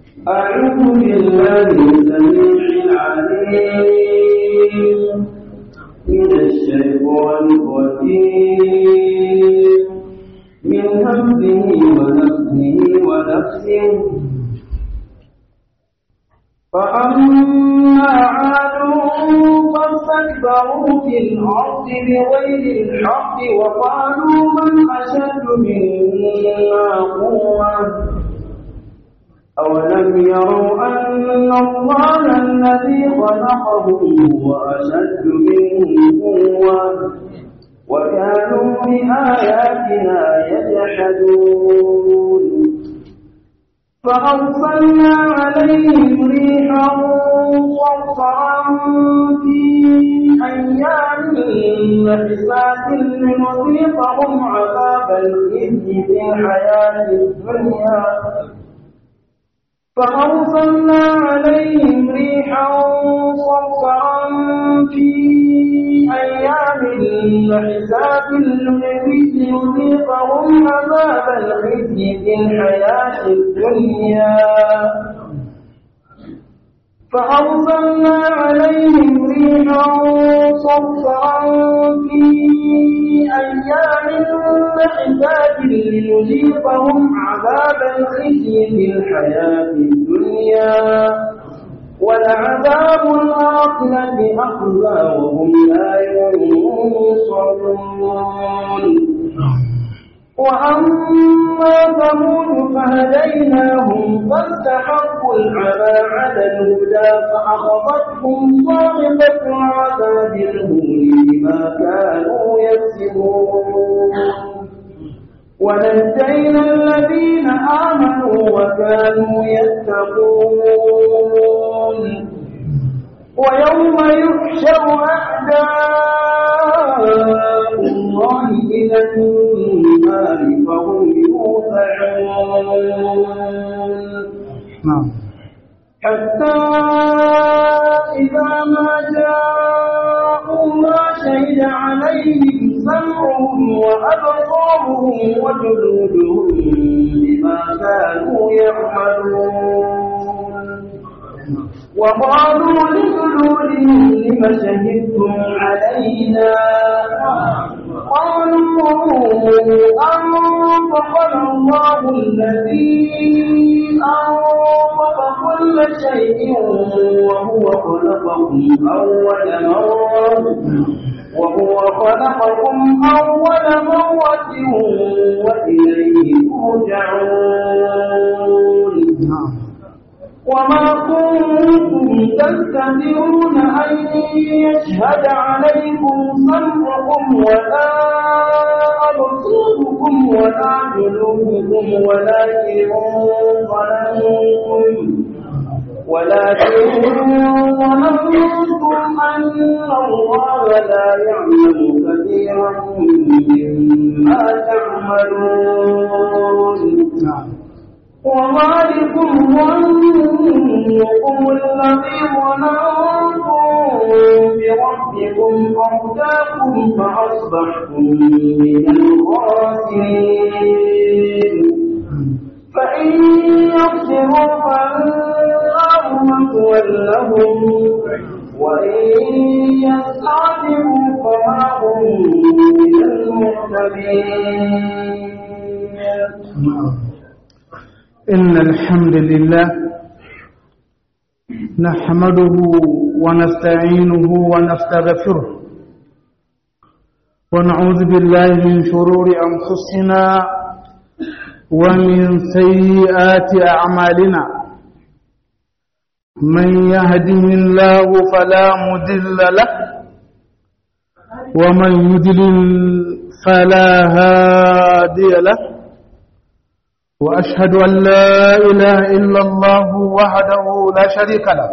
أعوذ بالله السميع العليم من الشيطان الرجيم من همزه ونفسه ونفسه فأما عاد فاستكبروا في الأرض بغير الحق وقالوا من أشد منا قوة أولم يروا أن الله الذي خلقهم هو أشد منهم قوة وكانوا بآياتنا يجحدون فأرسلنا عليهم ريحا صرصرا في أيام نحسات لنذيقهم عذاب الخزي في الحياة الدنيا فأرسلنا عليهم ريحا صرصرا في أيام نحسات لنذيقهم عذاب الخزي في الحياة الدنيا فأرسلنا عليهم ريحا صرصرا في أيام نحسات لنذيقهم عذاب الخزي في الحياة الدنيا ولعذاب الآخرة أخزى وهم لا ينصرون وأما ثمود فهديناهم فاستحقوا العمى على الهدى فأخذتهم صاعقة عذاب الهون بما كانوا يكسبون ونجينا الذين آمنوا وكانوا يتقون ويوم يحشر أعداء الله إلى النار فهم يوزعون حتى إذا ما جاءوا ما شهد عليهم سمعهم وأبصارهم وجلودهم بما كانوا يعملون وقالوا لجلودهم لم شهدتم علينا قالوا أنطقنا الله الذي أنطق كل شيء وهو خلقكم أول مرة وهو خلقكم أول مرة وإليه ترجعون وما كنتم تستطيعون أن يشهد عليكم سمعكم ولا أبصاركم ولا جلودكم ولكن ظننتم ولكن ظننتم أن الله لا يعلم كثيرا مما تعملون وذلكم ظنكم الذي ظننتم بربكم أرداكم فأصبحتم من الخاسرين فإن يغفروا فالنار مثوى لهم وإن يستعتبوا فما هم من المعتدين إن الحمد لله نحمده ونستعينه ونستغفره ونعوذ بالله من شرور أنفسنا ومن سيئات أعمالنا من يهده الله فلا مضل له ومن يضلل فلا هادي له وأشهد أن لا إله إلا الله وحده لا شريك له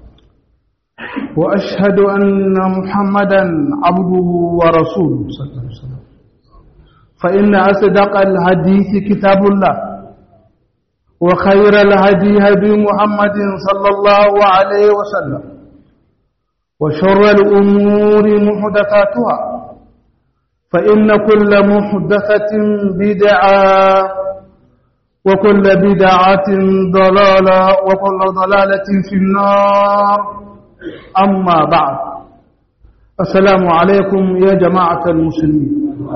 وأشهد أن محمدا عبده ورسوله صلى الله عليه وسلم فإن أصدق الحديث كتاب الله وخير الهدي هدي محمد صلى الله عليه وسلم وشر الأمور محدثاتها فإن كل محدثة بدعة وكل بدعة ضلالة وكل ضلالة في النار أما بعد السلام عليكم يا جماعة المسلمين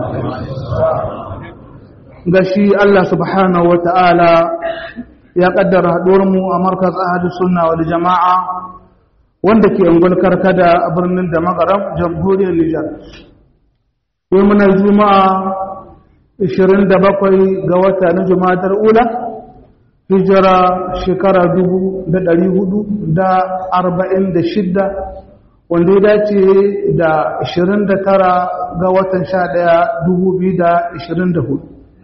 gashi Allah subhanahu wa ta'ala ya ƙaddara haɗuwarmu a markaz ahadu sunna wal jama'a wanda ke ungul karkada a birnin da magaram jamhuriyar Nijar. Yau muna juma'a 27 ga wata na juma'atar ula, hijira shekara 446 wanda ya dace da 29 ga watan 11 2024.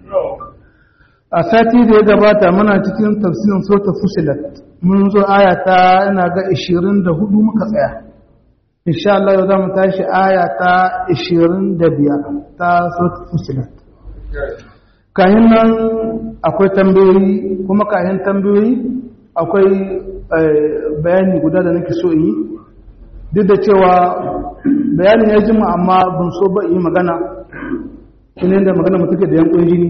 a sati da ya gabata muna cikin tafsirin sota fusilat mun zo aya ta ina ga 24 muka tsaya insha Allah yau za mu tashi aya ta 25 ta sota fusilat kayan nan akwai tambayoyi kuma kayan tambayoyi akwai bayani guda da nake so yi duk da cewa bayanin ya jima amma ban so ba yi magana shi ne da magana mutuke da yankun jini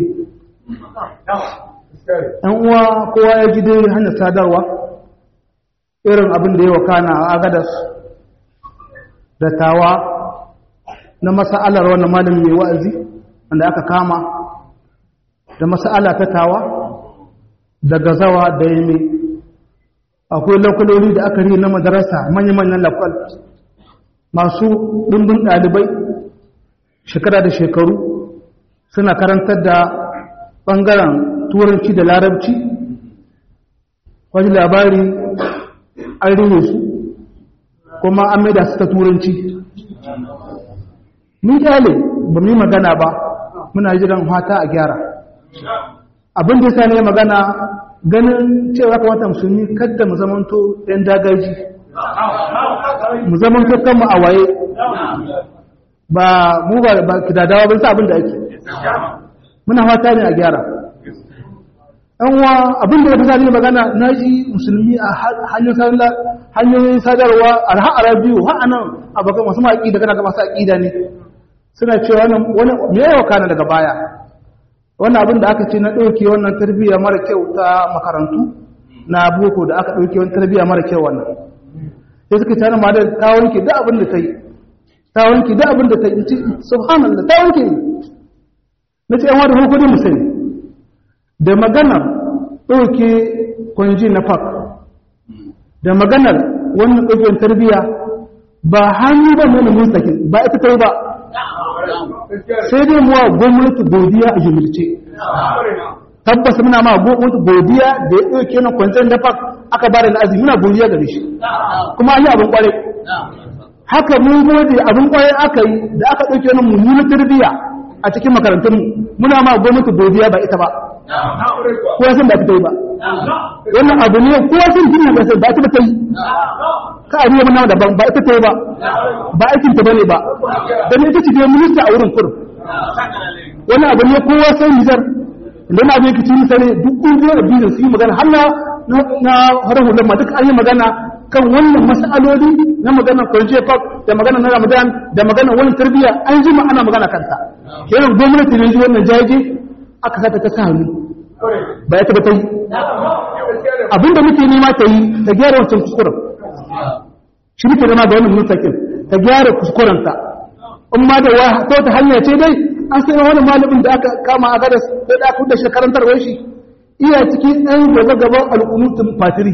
‘yan uwa kowa ya ji dai hanyar sadarwa irin abin da ya wakana a agadas da tawa na masa'alar wannan malin mai wa'azi wanda aka kama da masa'ala ta tawa da gazawa da yame akwai lakwaloli da aka ri na madarasa manya-manyan lakwal masu ɗumbin ɗalibai shekara da shekaru suna karantar da ɓangaren turanci da larabci wani labari an rine su kuma an maida su ta turanci mun kyale ba mu yi magana ba muna jiran hata a gyara abin da ya ne magana ganin cewa kamata musulmi kadda mu zamanto ɗan dagaji mu zamanto kanmu a waye ba mu ba kidadawa ba sa abin da ake muna fata ne a gyara yanwa abinda ya fi sani magana na ji musulmi a hanyoyin sadarwa a ha'ara biyu ha'anan abokan masu maƙi da kana ga masu aƙida ne suna cewa wani me yawa kana daga baya wannan abin da aka ce na ɗauke wannan tarbiyya mara kyau ta makarantu na boko da aka ɗauke wani tarbiyya mara kyau wannan sai suka tana ma da ta wanke duk abin da ta yi ta wanke duk abin da ta yi subhanallah ta wanke ne na ce yan wadda hukuri mu sani da maganar ɗauke kwanji na fak da maganar wannan ɗauken tarbiyya ba hannu ba nuna mustakin ba ita ta yi ba sai dai muwa gwamnati godiya a jimilce tabbas muna ma gwamnati godiya da ya ɗauke na kwanciyar da fak aka ba da na'azi muna godiya gare shi kuma an yi abin kwarai haka mun gode abin kwarai aka yi da aka ɗauke na mummunan tarbiyya a cikin makarantunmu muna ma gwamnati godiya ba ita ba kowa sun ba ta yi ba wannan abu ne kowa sun jini ba sai ba ta ta yi ka a ruwa mana daban ba ita ta yi ba ba aikin ta bane ba dan ita ce minista a wurin kur wannan abu ne kowa sai nijar idan na abin kici misali duk kungiyar da biyu su yi magana har na na harar hular ma duk an yi magana kan wannan mas'aloli na maganar kwarje park da magana na ramadan da maganar wani tarbiyya an jima ana magana kanta kenan gwamnati ne ji wannan jaje aka sata ta sa hannu ba ya taba ta yi abinda muke nema ta yi ta gyara wancan kuskuren shi muke nema da wannan mutakin ta gyara kuskurenta in ma da ta wata hanya ce dai an sai wani malamin da aka kama a gadas da da aka da shi karantarwar shi iya cikin ɗan gaba gaban al'umutun fatiri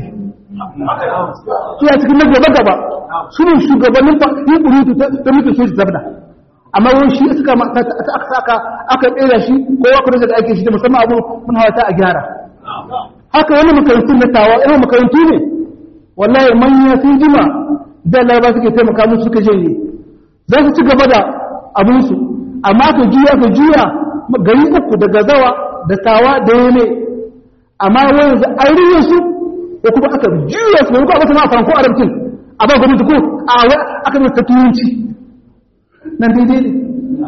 iya cikin na gaba gaba su ne shugabannin yin ƙurutu ta mutum soji zabda amma wani shi suka aka saka aka tsera shi ko ya kuma da ake shi da musamman abu mun hawata a gyara haka wani makarantu na tawa irin makarantu ne wallahi manya sun jima da laraba suke taimaka musu suka janye za su ci gaba da abinsu amma ka juya ka juya gari uku da gazawa da tawa da yane amma wani yanzu an riye su ko kuma aka juya su ko aka sama faranko arabcin a ba gwamnati ko a aka mai ta turanci nan daidai ne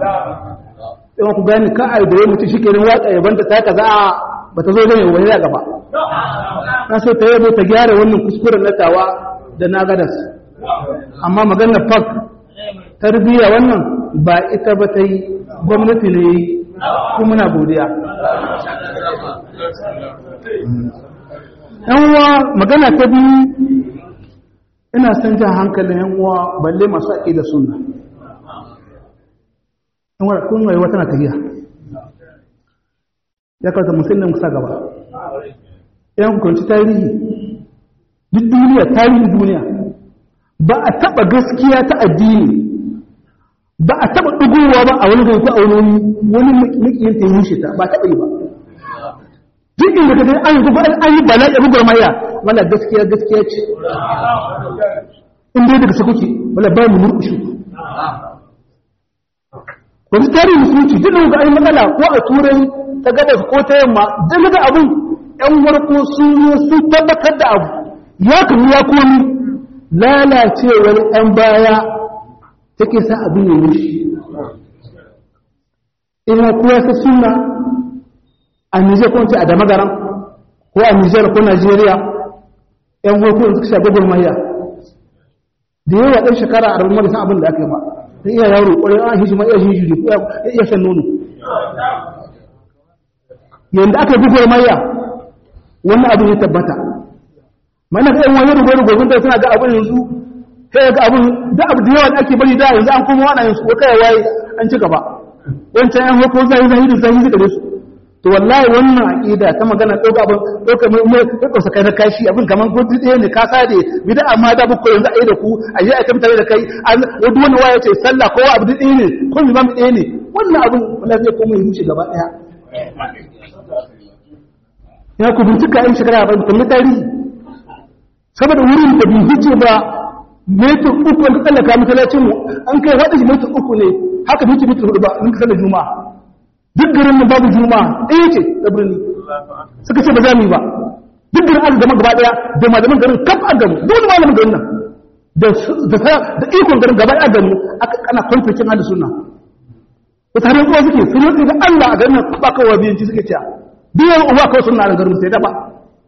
yawan ku gani ka a da ya mutu shi kenan watsa yaban ta ta kaza ba ta zo zai wani ya gaba na so ta yabo ta gyara wannan kuskuren na tawa da na gadas amma maganar fak tarbiyya wannan ba ita ba ta yi gwamnati ne yi kuma muna godiya yan uwa magana ta biyu ina son jan hankalin yan uwa balle masu aƙi da sunna yan uwa kun rayuwa tana tafiya ya kawata musulun kusa gaba yan hukunci tarihi duk duniya tarihin duniya ba a taɓa gaskiya ta addini ba a taɓa ɗugowa ba a wani gari ko a wani wani makiyin ta yi ta ba taɓa yi ba duk inda ka gani an yi gugu an yi bala'i a gugur maya wala gaskiya gaskiya ce in dai daga sakuki wala ba mu murƙushi wani tarihin musulunci duk da ga an yi matsala ko a turai ta gabas ko ta yamma duk da abin yan warko sun zo sun tabbatar da abu ya kamu ya komi lalacewar yan baya take sa abin ya wuce ina kuwa sa suna a Nijar ko a Damagaran ko a Nijar ko Najeriya ‘yan gwakon suka shafi gurmayya da yawa ɗan shekara a rabin marisa abin da aka yi ba da iya yaro ƙwarai an hishi ma iya shi jiri ko ya iya shan nono yadda aka yi gurmayya wannan abin ya tabbata mana ga ‘yan wani rubar gobin da suna ga abin yanzu sai ga abin da abu da yawa da ake bari da yanzu an kuma wani yanzu ko kai waye an ci gaba wancan ‘yan hukun zai zai da zai da su to wallahi wannan aqida ta magana dauka abin dauka mai mai dauka sakai na kashi abin kaman ko ɗaya ne ka sade bid'a amma da buko yanzu ai da ku a yi aka mutane da kai an wani wani waya ce sallah ko abu ɗaya ne ko imam ɗaya ne wannan abin wallahi zai koma yi gaba ɗaya ya ku bincika in shekara ba kullu tarihi saboda wurin da bai hice ba metin uku wanda tsallaka masallacin mu an kai wada shi metin uku ne haka bai ci metin hudu ba in ka sallar juma'a duk garin nan babu juma'a ɗaya ce da birni suka ce ba za mu yi ba duk garin an gama gaba ɗaya da malaman garin kaf an gamu duk wani malamin garin nan da ikon garin gaba ɗaya gamu aka kana kwanfacin hada suna wata harin kuwa suke sun yi da Allah a garin nan ba kawai biyanci suke cewa biyan uwa kawai suna da garin sai dafa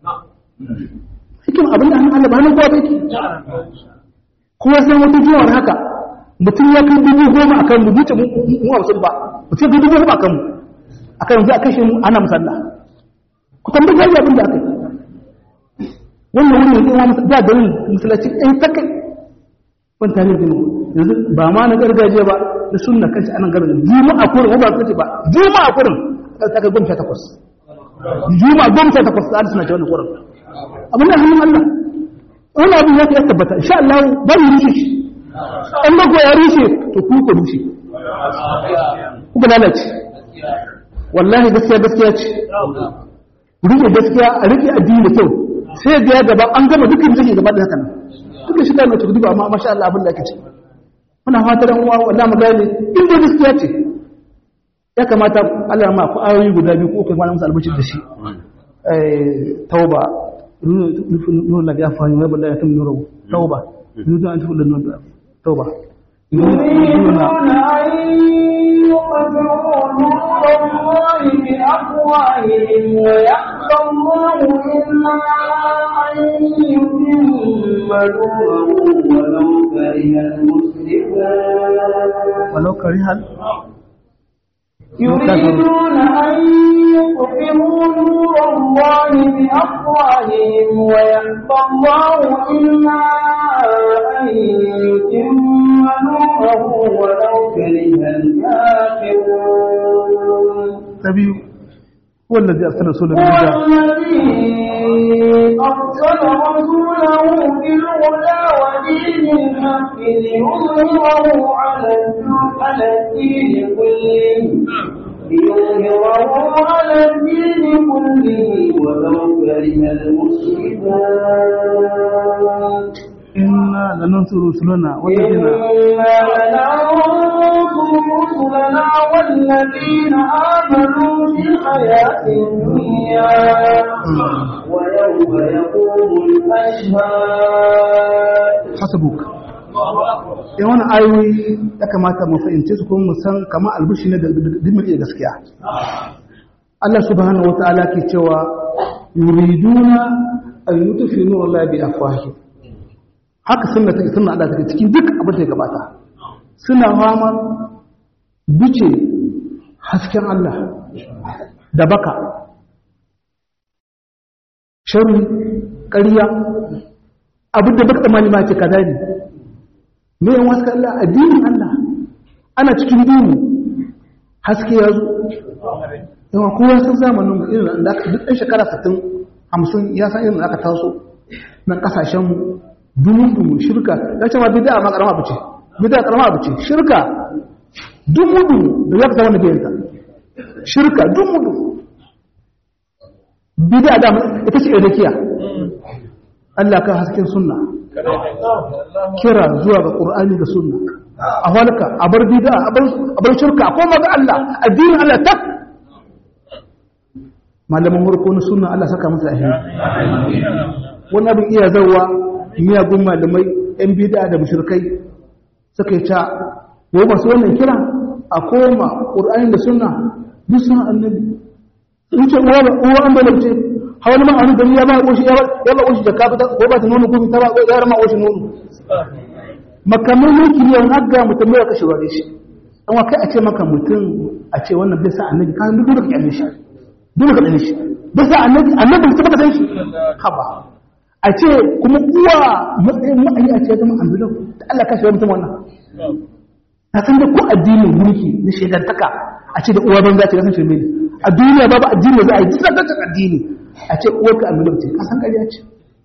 hikim abin da hannun Allah ba hannun kowa bai kuma sai wata jiwar haka mutum ya kai dubu goma a kan mu duce mu hamsin ba mutum dubu goma a kan mu a kan yanzu a kashe mu ana musalla ku tambar jari abin da aka yi wannan wani yanzu wa da garin musulunci ɗaya ta kai wani tare da yanzu ba ma na gargajiya ba na sunna kanci anan garin juma'a kurin ba kace ba juma'a kurin ta kai goma sha takwas juma'a goma sha takwas da suna ce wannan kurin abin da hannun Allah wani abin ya ya tabbata insha Allah ba mu rushe shi an ba ya rushe to ku ku rushe ku ga lalace wallahi gaskiya gaskiya ce rike gaskiya a rike addini da kyau sai ga ya gaba an gama dukkan zai gaba da haka nan dukkan shi da mai tudu ba amma masha Allah abin da ake ce muna fatan uwa wallahi mu gane in da gaskiya ce ya kamata Allah ma ku ayoyi guda biyu ko kai wani musu albashir da shi eh tauba nuna na gafa yi waibu ya tun nuru tauba nuna an tafi da nuna tauba يريدون أن يطفئوا نور الله بأفواههم ويأبى الله إلا أن يتم نوره ولو كره المشركون ولو كره يريدون أن يطفئوا نور الله بأفواههم ويأبى الله إلا أن يتم نوره ولو كره الكافرون نبي هو الذي أرسل رسوله هو بالهدى الذي أرسل رسوله بالهدى ودين الحق ليظهره على على الدين كله ليظهره على الدين كله ولو كره المشركون إنا لننصر رسلنا والذين إنا لننصر رسلنا والذين آمنوا في الحياة الدنيا ويوم يقوم الأشهاد hasabuk in wani ayoyi ya kamata mu fahimce su kuma mu san kama albishi ne da dimin iya gaskiya Allah subhanahu wa ta'ala ke cewa yuriduna an yutfi nur Allah bi afwahi haka sunna take sunna Allah take cikin duk abin da ya gabata suna fama bice hasken Allah da baka sharri ƙarya abin da baka tsammani ma ce kaza ne me yan wasu Allah addinin Allah ana cikin duhu haske ya zo yawa kowa sun zamanin mu irin da aka duk ɗan shekara 60 50 ya san irin da aka taso nan kasashen mu dumun dumun shirka ya ce ma bid'a ma karama abu ce bid'a karama abu ce shirka dumun dumun da ya ka zama da biyanta shirka dumun dumun bid'a da ita ce irakiya Allah ka hasken sunna kira zuwa ga Qur'ani da sunna a halka a bar bid'a a bar shirka ko maga Allah addinin Allah tak malaman farko na sunna Allah saka musu ahiri wani abin iya zawa miyagun malamai yan bid'a da mushrikai suka yi ta wai masu wannan kira a koma Qur'ani da sunna duk sun annabi in ce uwa uwa an balance hawani ma anu gari ya ba oshi ya ba oshi da kafita ko ba ta nono ko ta ba ya rama oshi nono makamai ne ki yan hagga mutum ya kashe ware shi an wa kai a ce maka mutum a ce wannan bai sa annabi kan duk da kyalle shi dole ka dane shi bai sa annabi annabi ta baka san shi haba a ce kuma uwa matsayin ma'ayi a ce zama annabi da Allah ka shi mutum wannan ta san da ko addinin mulki na shegantaka a ce da uwa banza ce kasan shirme ne a duniya babu addini da za a yi tsakacin addini a ce uwarka a miliyan ce kasan ƙarya ce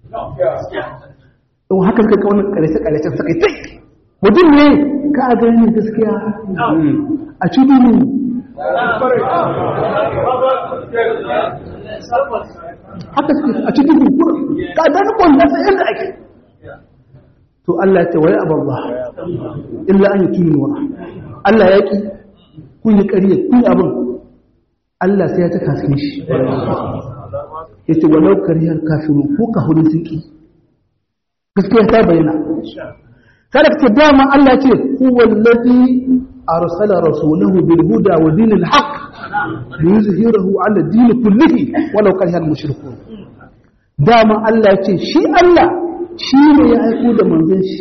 don haka suka kawo ƙarshe-ƙarshen suka yi tai mutum ne ka a gani gaskiya a ci duni haka suke a ci duni ka gani kwanda sai yadda ake to Allah ya ce wa ya abarba illa an yi tuni wa Allah ya ki kun yi ƙariya kun yi abin Allah sai ya ta kaskin shi ya ce walau kariyar kafiru ko ka hudu sun ƙi gaskiya ta bayyana kada ka ce dama Allah ce huwa allazi arsala rasulahu bil huda wa dinil haqq liyuzhirahu ala din kullihi walau karihal mushrikun dama Allah ce shi Allah shi ne ya aiko da manzon shi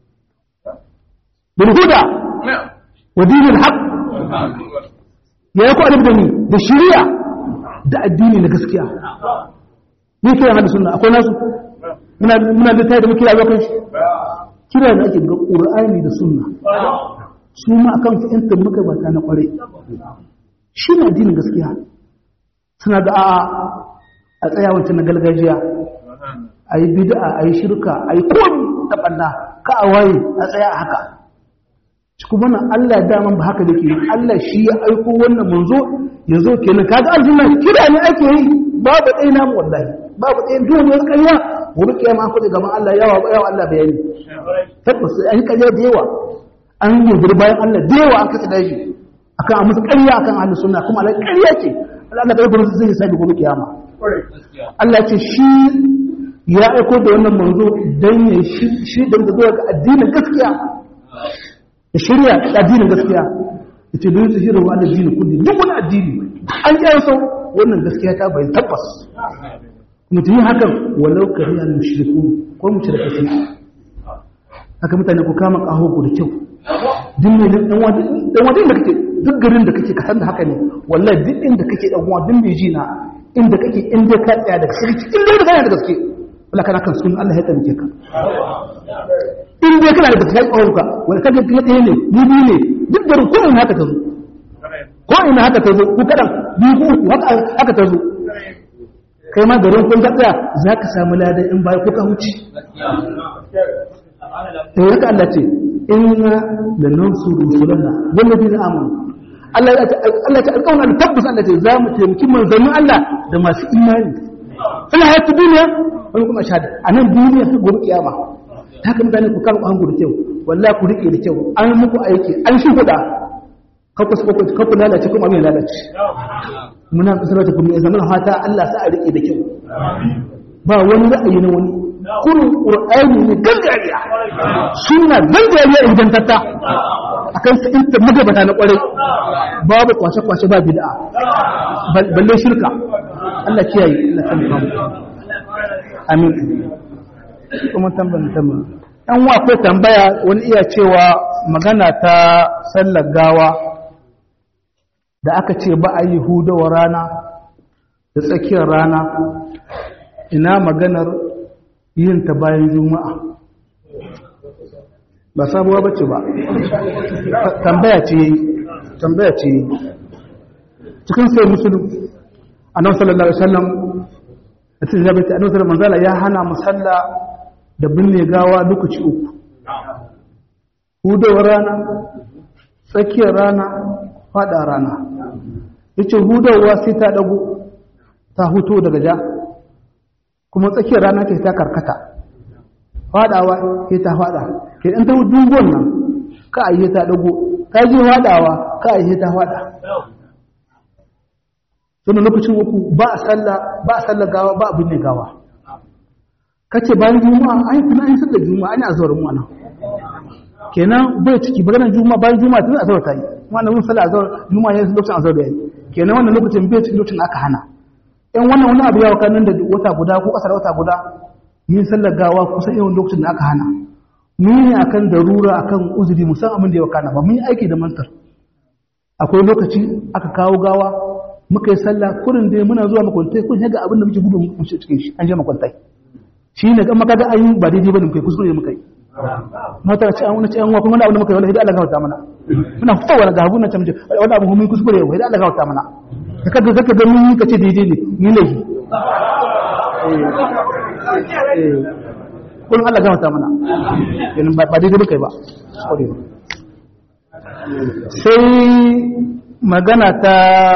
bil huda wa dinil haqq ya yi kwanar da ni da shirya da addini na gaskiya ni kira hada sunna akwai nasu muna da tayi da muke kira kan shi kira da ake ga qur'ani da sunna su ma akan fahimtar muka ba ta na kware shi ne addinin gaskiya suna da a'a a tsaya wancan na gargajiya a yi bid'a a yi shirka a yi komi da ɓanna ka a waye a tsaya a haka kuma nan Allah daman ba haka dake Allah shi ya aiko wannan manzo ya zo kenan kaga aljanna kira ne ake yi babu dai namu wallahi babu dai duk wani ƙarya gobe kiyama ko gaban Allah yawa yawa Allah bayani tabbas an yi ƙarya da yawa an yi bayan Allah da yawa an kasa daji akan a musu ƙarya akan ahlus sunna kuma Allah ƙarya ce Allah da gurin zai sai gobe kiyama Allah ce shi ya aiko da wannan manzo dan ya shi da zuwa ga addinin gaskiya da shirya addinin gaskiya da ce don su shirya wa addini kudi duk wani addini an yi so wannan gaskiya ta bayan tabbas mutum yi hakan walau kari al mushriku ko mushrika sai haka mutane ku kama kaho ku da kyau duk ne dan wani dan wani da kake duk garin da kake ka san da haka ne wallahi duk inda kake dan uwa duk mai ji na inda kake inda ka tsaya da gaske inda da kana da gaske Allah kana kan sunan Allah ya tabbake ka in dai kana da gaskiya ƙwararka wani kaga kuma ɗaya ne ni biyu ne duk da ko ina haka ta zo ko ina haka ta zo ku kaɗan biyu ko uku haka ta zo kai ma garin kun tsaya za ka samu ladan in baya ko ka huce da haka Allah ce inna la nansuru rusulana walladina amanu Allah ya ce Allah ya ce alƙawarin Allah tabbas Allah ce za mu taimaki manzannin Allah da masu imani ina hayatu duniya wani kuma shahada a nan duniya ta gobe kiyama ta haka mutane ku kama hangu da kyau wallahi ku rike da kyau an muku aiki an shi kuɗa kakku su kakku kakku lalace kuma mai lalace muna kusurar ta kuma zama fata Allah sa a rike da kyau ba wani ra'ayi na wani kurin qur'ani ne gangariya sunna gangariya ingantatta akan sa inta magabata na kwarai babu kwace kwace ba bid'a balle shirka Allah kiyaye Allah kan mu amin kuma tambayin tambayin ɗan wa ko tambaya wani iya cewa magana ta sallar gawa da aka ce ba a yi hudawa rana da tsakiyar rana ina maganar yin ta bayan juma'a ba sabuwa bace ba tambaya ce tambaya ce cikin sai musulun annabi sallallahu alaihi wasallam a cikin zabata annabi sallallahu manzala ya hana musalla da binne gawa lokaci uku hudawar rana tsakiyar rana fada rana yace hudawa sai ta dago ta huto daga ja kuma tsakiyar rana ce ta karkata fadawa sai ta fada ke in ta dugon nan ka ayi ta dago ta je fadawa ka ayi ta fada tun lokacin uku ba a sallah ba a sallah gawa ba abin ne gawa kace bayan juma'a ai kuma an sallar juma'a ana azhar mu anan kenan bai ciki maganar juma'a bayan juma'a tun azhar ta yi wannan mun sallar azhar juma'a yayin lokacin azhar da yi kenan wannan lokacin bai ciki lokacin aka hana in wannan wani abu ya waka nan da wata guda ko kasar wata guda yin sallar gawa kusan yawan lokacin da aka hana mun ne akan darura akan uzuri musan abin da ya wakana ba mun yi aiki da mantar akwai lokaci aka kawo gawa muka yi sallah kurin dai muna zuwa makwantai kun yaga abin da muke gudu mu cikin shi an je makwantai shi ne kan maka da an yi ba daidai ba ne muka yi kuskure muka yi mata ce an wani ce an wa kuma wani abu da muka yi wani hidda Allah gawata mana muna fitowa wani gabu na camce wani abu mun kuskure yau hidda Allah gawata mana ka kaga zaka ga mun yi kace daidai ne ni laifi kullum Allah gawata mana kenan ba daidai muka yi ba kuskure ba sai magana ta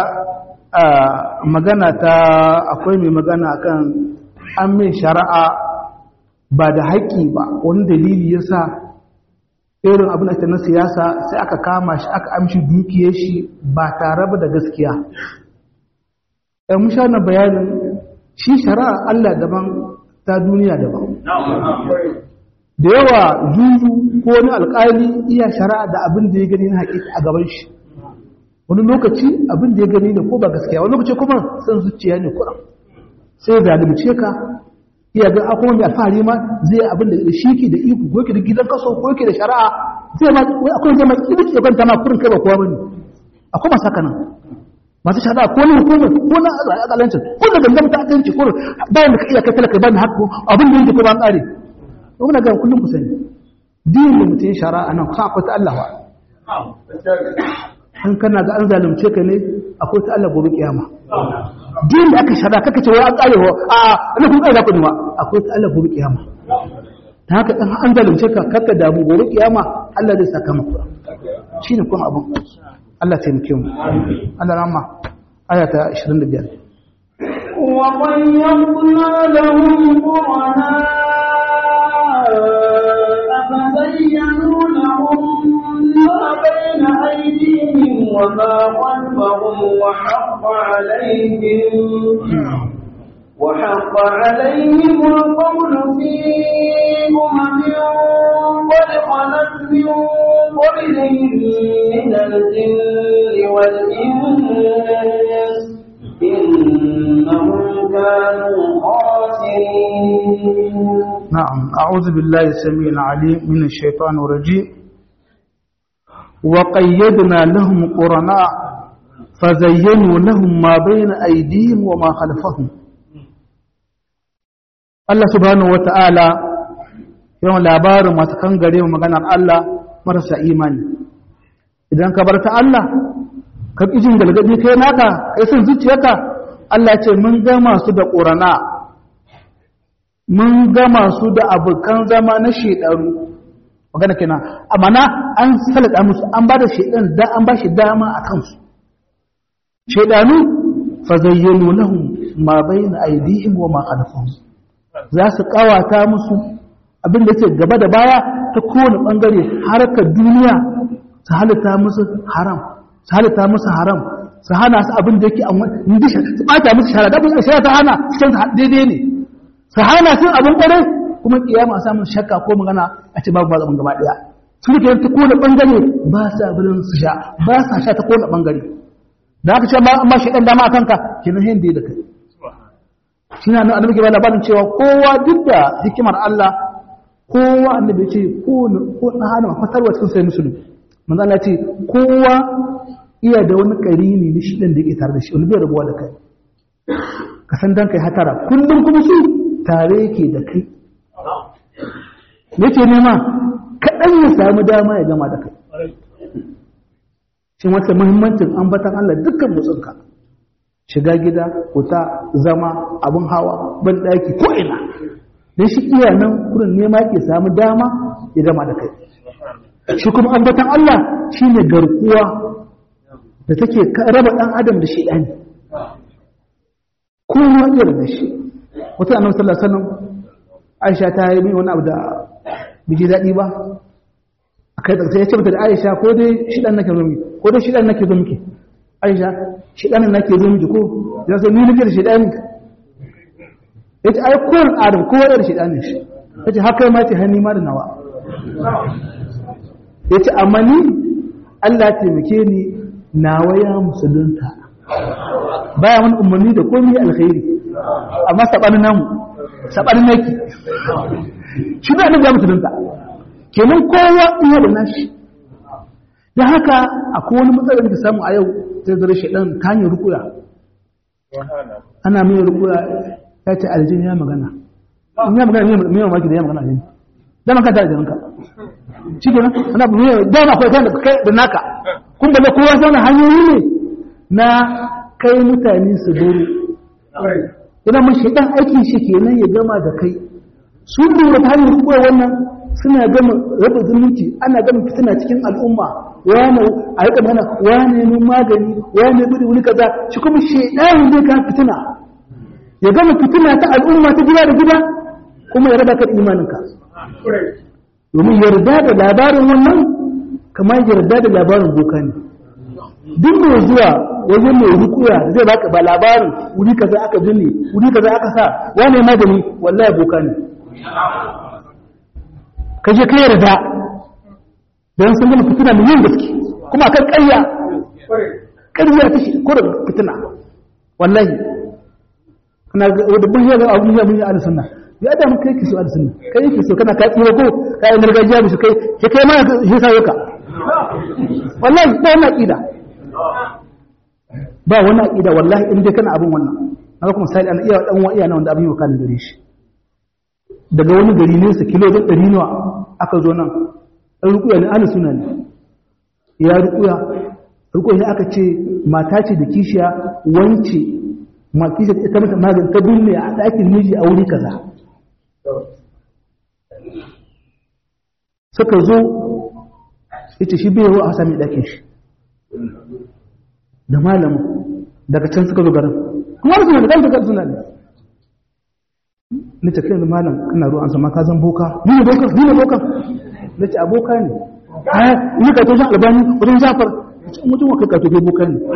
magana ta akwai mai magana kan an mai shari'a ba da haƙƙi ba wani dalili ya sa irin abin da na siyasa sai aka kama shi aka amshi dukiyar shi ba tare ba da gaskiya ɗan musha na bayanin shi shari'a Allah daban ta duniya daban da yawa juju ko wani alƙali iya shari'a da abin da ya gani na haƙiƙa a gaban shi wani lokaci abin da ya gani da ko ba gaskiya wani lokaci kuma san zuciya ne kuran sai zalunce ka iya ga akwai wanda alfahari ma zai abin da shi ke da iko ko ke da gidan kaso ko ke da shari'a zai ma akwai wanda mai tsibi ke kwanta ma kurin kai ba kowa bane akwai masu haka nan masu shari'a ko na hukumar ko na alƙalancin ko da gangan ta akanci ko bayan da ka iya kai talaka ba ni haƙƙo abin da yake ko ba an tsare ko muna ga kullum ku sani din da mutum shari'a nan kusa akwai ta Allah wa an kana ga an zalunce ka ne akwai ta Allah gobe kiyama din da aka shara kaka ce wai an kare wa a ina kun kaida kudi ma akwai ta Allah gobe kiyama ta haka dan an zalunce ka kaka damu gobe kiyama Allah zai saka maka shine kuma abun Allah ta muke mu Allah rahma aya ta 25 وقيضنا لهم قرناء فزينوا لهم ما بين أيديهم وما خلفهم وحق عليهم وحق عليهم القول في أمم قد خلت من قبلهم من الجن والإنس إنهم كانوا خاسرين نعم أعوذ بالله السميع العليم من الشيطان الرجيم وقيدنا لهم قرناء فزينوا لهم ما بين أيديهم وما خلفهم Allah subhanahu wata'ala yawan labarin masu kan gare mu maganar Allah marasa imani idan ka bar ta Allah ka kijin galgadi kai naka kai son zuciyarka Allah ce mun gama su da ƙorana mun gama su da abokan zama na shedaru magana kenan amana an salata musu an ba da shedan da an ba shi dama a kansu shedanu fa zayyanu lahum ma bayna aydihim wa ma khalfahum za su kawata musu abin da yake gaba da baya ta kowane bangare harkar duniya su halitta musu haram su halitta musu haram su hana su abin da yake amma su bata musu shara da abin shara ta hana cikin daidai ne su hana sun abin kwarai kuma kiyama a samun shakka ko magana a ce babu zaman gaba daya su ne ta kowane bangare ba sa birin su sha ba sa sha ta kowane bangare da aka ce amma shi dan dama a kanka kenan hin da kai shi na annabi ke ba labarin cewa kowa duk da hikimar Allah kowa annabi ce ko ko na hana fatarwa cikin sai musulmi manzo Allah ce kowa iya da wani karini na shi dan da yake tare da shi wani bai rabuwa da kai ka san dan kai hatara kullum kuma su tare yake da kai yake nema kaɗan ya samu dama ya gama da kai shi wata muhimmancin ambatan Allah dukkan motsinka shiga gida kuta zama abin hawa ban ɗaki ko ina don shi iya nan kurin nema ke samu dama ya gama da kai shi kuma ambatan Allah shi ne garkuwa da take raba ɗan adam da shi ɗani kowa iya da shi wata annabi sallallahu alaihi wasallam Aisha ta yi wani abu da biji daɗi ba a kai sai ya ce mata da Aisha ko dai shi ɗan nake zo miki ko dai shi ɗan nake zo miki Aisha shi ɗan nake zo miki ko ya sai ni nake da shi ɗan ya ce ai kowane adam kowa da shi ɗan shi ya ce haka ma ce hannu ma da nawa ya ce amma ni Allah taimake ni nawa ya musulunta baya wani umarni da komai alkhairi amma saɓanin namu saɓanin naki shi da nan ya musulunta kenan kowa iya da nashi da haka akwai wani matsalar da samu a yau ta zara shaɗan ta hanyar rukuya ana mai rukuya ya ce aljini ya magana in ya magana mai mamaki da ya magana aljini dama ka tare da ranka shi ke nan ana mai dama akwai kan da kai da naka kun balle kowa zauna hanyoyi ne na kai mutane su dore idan mun shaɗan aikin shi kenan ya gama da kai sun lura ta hanyar rukuya wannan suna gama raba zumunci ana gama fitina cikin al'umma wane a yi mana wane mun magani wane gudu wani kaza shi kuma shaidanin zai ka fitina ya gama fitina ta al'umma ta gida da gida kuma ya raba ka imaninka domin yarda da labarin wannan kamar yarda da labarin boka ne duk mai zuwa wajen mai rukuya zai baka ba labarin wuri kaza aka binne wuri kaza aka sa wane magani wallahi boka ne ka je ka yarda don sun gama fitina mai yin gaske kuma akan ƙarya ƙarya ta shi ko da fitina wallahi kana da bin yaga abu ya mun yi ala sunna ya da mun kai ki so ala sunna kai ki so kana ka tsira ko ka yi gargajiya musu kai ke kai ma shi sa yaka wallahi ba wannan aqida ba wannan aqida wallahi in dai kana abin wannan na kuma sai an iya dan wa iya na wanda abin yau kan gare shi daga wani gari nesa kilo don ɗari nawa aka zo nan ɗan rukuya ne ana suna ne ya rukuya rukuya aka ce mata ce da kishiya wance ma kishiya ta mata magani ta binne a ɗakin miji a wuri kaza suka zo ita shi bai a sami ɗakin shi da malamu daga can suka zo garin kuma suna da ɗan suna ne na ce kai da malam kana ruwan sama ka zan boka ni ne boka ni ne boka na ce aboka ne aya ni ka toshin albani wajen zafar ce mutum wa kai ka tofe boka ne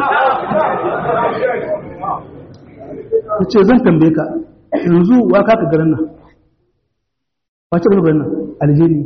na ce zan tambaye ka yanzu wa ka ka garin nan wace ka garin nan aljeri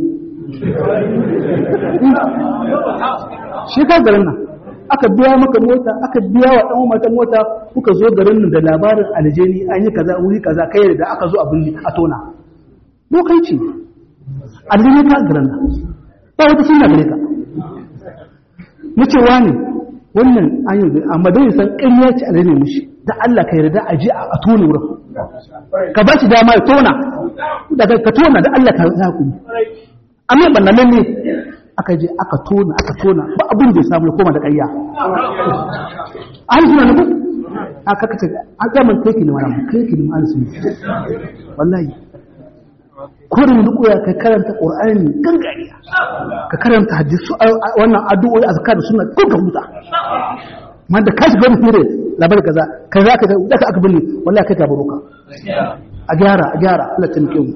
shi ka garin nan aka biya maka mota aka biya wa ɗan mata mota kuka zo garin nan da labarin aljeni an yi kaza wuri kaza kai da aka zo a bulli a tona lokaci aljeni ka garin nan ba wata sunna gare ka na ce wani wannan an yi amma dai san ƙarya ce aljeni mushi da Allah ka yarda a je a tona wurin ka ba shi dama ya tona daga ka tona da Allah ka hakuri amma bannan ne aka je aka tona aka tona ba abin da ya samu ya koma da ƙarya an suna nufin aka kace an zaman kai ki ne wani kai ki ne an suna wallahi kurin duk ya ka karanta qur'ani gangariya ka karanta hadisu wannan addu'o'i azkar suna ko ka huta man da kashi gani fure labar kaza kaza ka da aka binne wallahi kai ka baroka a gyara a gyara Allah ta nake mu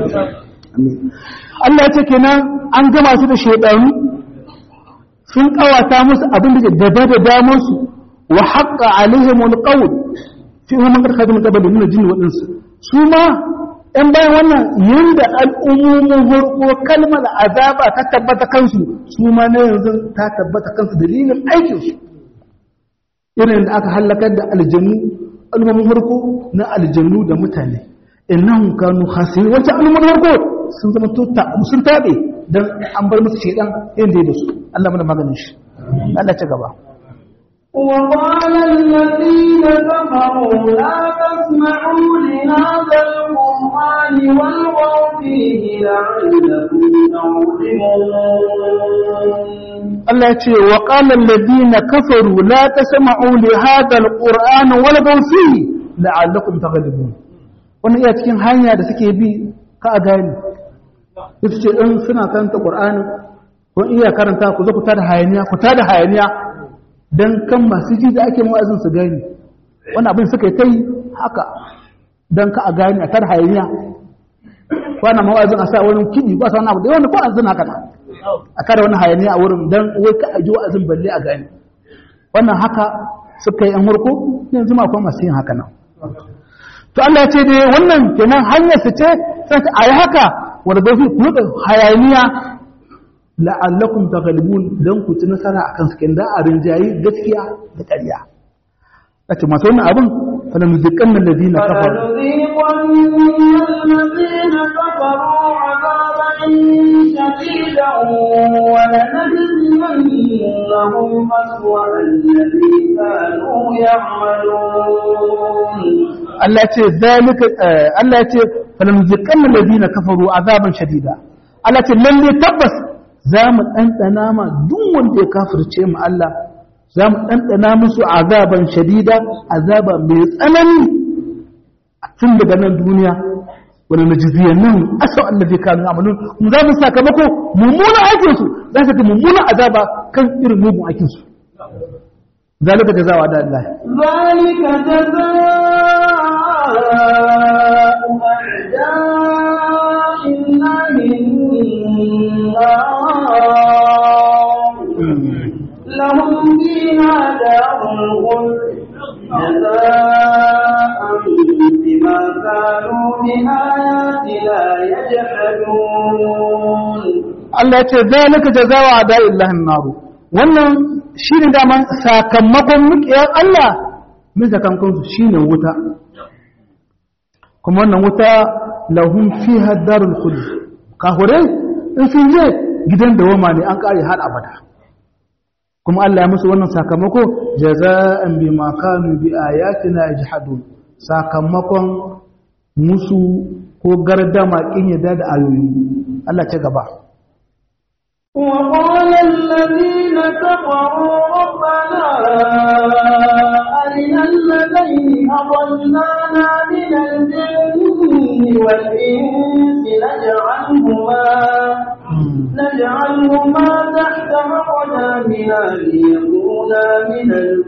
Allah ya ce kenan an gama su da shaidanu sun kawata musu abin da gaba da damar su wa haqqa alaihim alqawl fi hum man kadhaba min qabl min jinni wa ins su ma ɗan bayan wannan yanda al'ummomin harko kalmar azaba ta tabbata kansu su ma na yanzu ta tabbata kansu dalilin aikin su irin da aka halakar da aljannu al'ummomin harko na aljannu da mutane innahum kanu khasirin wacce al'ummomin harko sun zama tota sun tabe dan an bar musu shedan inda ya su Allah mana maganin shi Allah ta gaba وقال الذين كفروا لا تسمعوا لهذا القرآن والغوا فيه لعلكم تعقلون Allah ya ce wa qala alladhina kafaru la tasma'u li hadha alqur'ani walghaw fihi la'allakum taghlibun wannan iya cikin hanya da suke bi ka a gani ita ce in suna karanta qur'ani ko iya karanta ku zo ku tada hayaniya ku tada hayaniya dan kan masu ji da ake mu'azin su gani wannan abin suka yi tai haka dan ka a gani a tada hayaniya wannan mu'azin a sa wani kidi ba sa wani abu da wani ko azin haka na a kada wani hayaniya a wurin don wai ka aji wa'azin balle a gani wannan haka suka yi an hurko yanzu ma kuma masu yin haka nan to Allah ya ce dai wannan kenan hanyar su ce sai a yi haka wanda bai fi ku da hayaniya la'allakum taghlibun dan ku ci nasara akan su kin da a rinjayi gaskiya da ƙarya kace masu wannan abin fa lam yuziqanna alladhina kafaru فلنذيقن الذين كفروا عذابا شديدا ولنجزينهم أسوأ الذي كانوا يعملون Allah ce zalika Allah ce falamziqan alladhina kafaru azaban shadida Allah ce lalle tabbas zamu dandana ma duk wanda ya kafirce mu Allah zamu dandana musu azaban shadida azaba mai tsanani tun daga nan duniya wani najiziyan nan asau allazi kanu amalun mu za mu sakamako mummunan aikin su za su ga mummunan azaba kan irin mugun aikin su zalika jazawa da Allah ذلك جزاء أعداء الله النار لهم فيها دار الخلد جزاء بما كانوا بآياتنا يجحدون Allah ya ce zalika jazawa ada'illahi naru wannan shine dama sakamakon mukiyar Allah min sakamakon su shine wuta kuma wannan wuta lahum fiha darul khuld kahure in sun je gidan dawama ne an kare har abada kuma Allah ya musu wannan sakamako jaza'an bima kanu bi ayatina yajhadun sakamakon musu ko gardama kin yadda da ayoyi Allah ce gaba وقال الذين كفروا ربنا أرنا الذين أضلانا من الجن والإنس نجعلهما نجعلهما تحت أقدامنا ليكونا من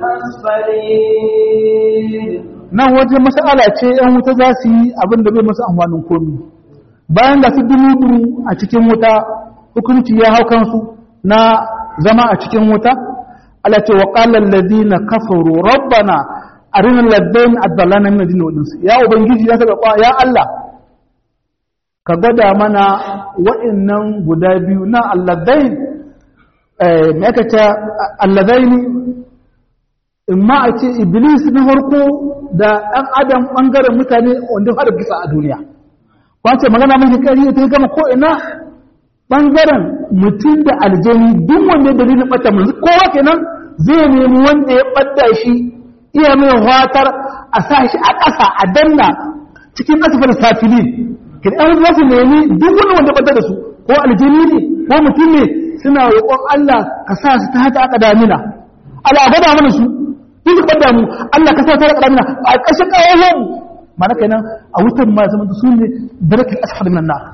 الأسفلين nan waje mas'ala ce ‘yan wuta za su yi abin da bai masu amfanin komi bayan da su dumu a cikin wuta hukunci ya hau kansu na zama a cikin wuta ala ce wa ƙalar ladina kafaru rabbana a rinar laddain addalana min adini wadinsu ya ubangiji ya saka kwa ya Allah ka gwada mana wa'innan guda biyu na alladdain mai aka ce alladaini in ma a ce iblis na farko da ɗan adam ɓangaren mutane wanda fara kisa a duniya kwace magana mafi ƙari ta gama ko ina ɓangaren mutum da aljani duk wanda ya dalilin ɓata manzu kowa kenan zai nemi wanda ya ɓadda shi iya mai watar a sa shi a ƙasa a danna cikin asifar safili kin ɗan za su nemi duk wani wanda ɓadda da su ko aljani ne ko mutum ne suna roƙon Allah ka sa su ta haka aka damina Allah gwada mana su duk su ɓadda mu Allah ka sa ta haka damina a ƙashin ƙawayen mu mana kenan a wutan ma zama su ne darakin asfar minan na